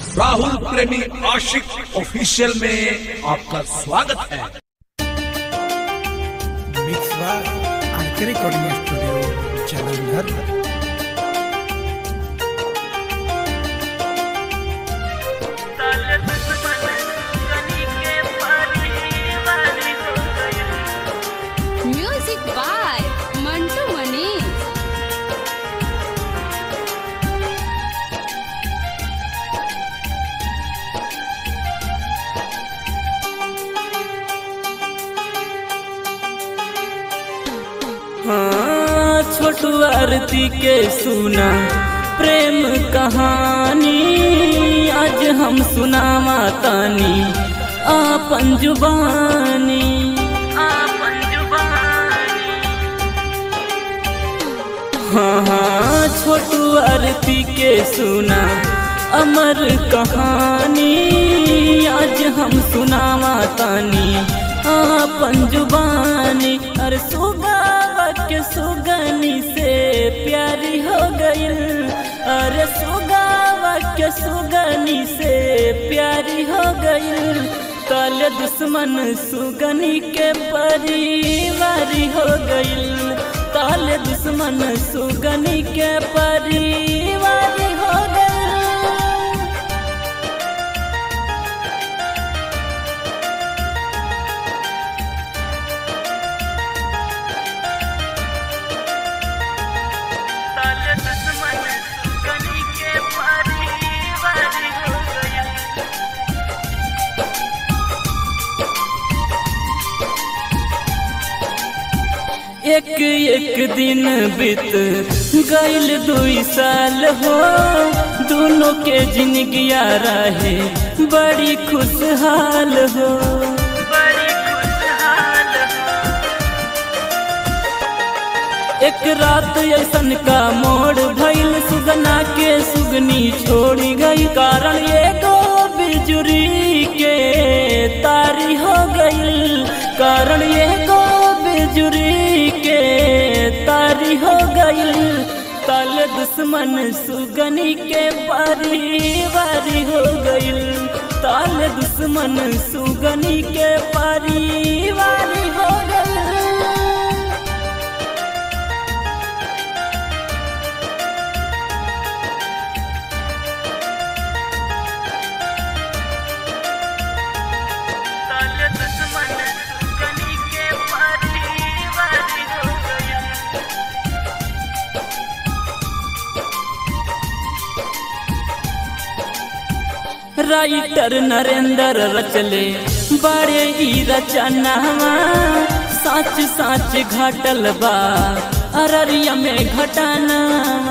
राहुल प्रेमी आशिक ऑफिशियल में आपका स्वागत है mix bar RK recording studio Jalandhar music by Mantu Manish हाँ छोटू आरती के सुना प्रेम कहानी आज हम सुनावा तानी आपन जुबानी आपन जुबानी हाँ हाँ छोटू आरती के सुना अमर कहानी आज हम सुनावा तानी आपन जुबानी अरे सुगावा के सुगनी से प्यारी हो गइल अरे सुगावा के सुगनी से प्यारी हो गइल कल दुश्मन सुगनी के परिवारी हो गइल काल दुश्मन सुगनी के परिवारी हो गइल एक एक दिन बीत गइल दुई साल हो दोनों के जिंदगिया रहे बड़ी खुशहाल हो बड़ी खुशहाल एक रात ऐसन का मोड़ भइल सुगना के सुगनी छोड़ी गई कारण एगो बिजुरी के तारी हो गई कारण एगो बिजुरी के तारी हो गई कल दुश्मन सुगनी के परिवारी हो गई ताल दुश्मन सुगनी के परिवारी हो गई राइटर नरेंद्र रचले बड़े ई रचनावा साच साच घटल बा अररिया में घटाना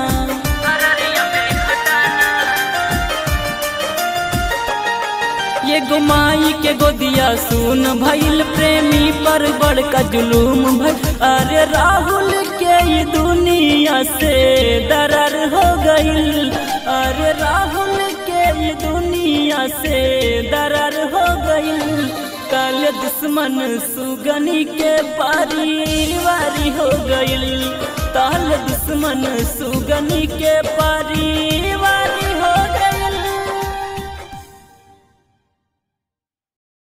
ये गुमाई के गोदिया सुन भइल प्रेमी पर बड़का जुलूम भइल अरे राहुल के ये दुनिया से दरार हो गइल अरे राहुल के ये दुनिया से दरार हो गइल कल दुश्मन सुगनी के परिवारी हो गइल ताल दुश्मन सुगनी के परिवारी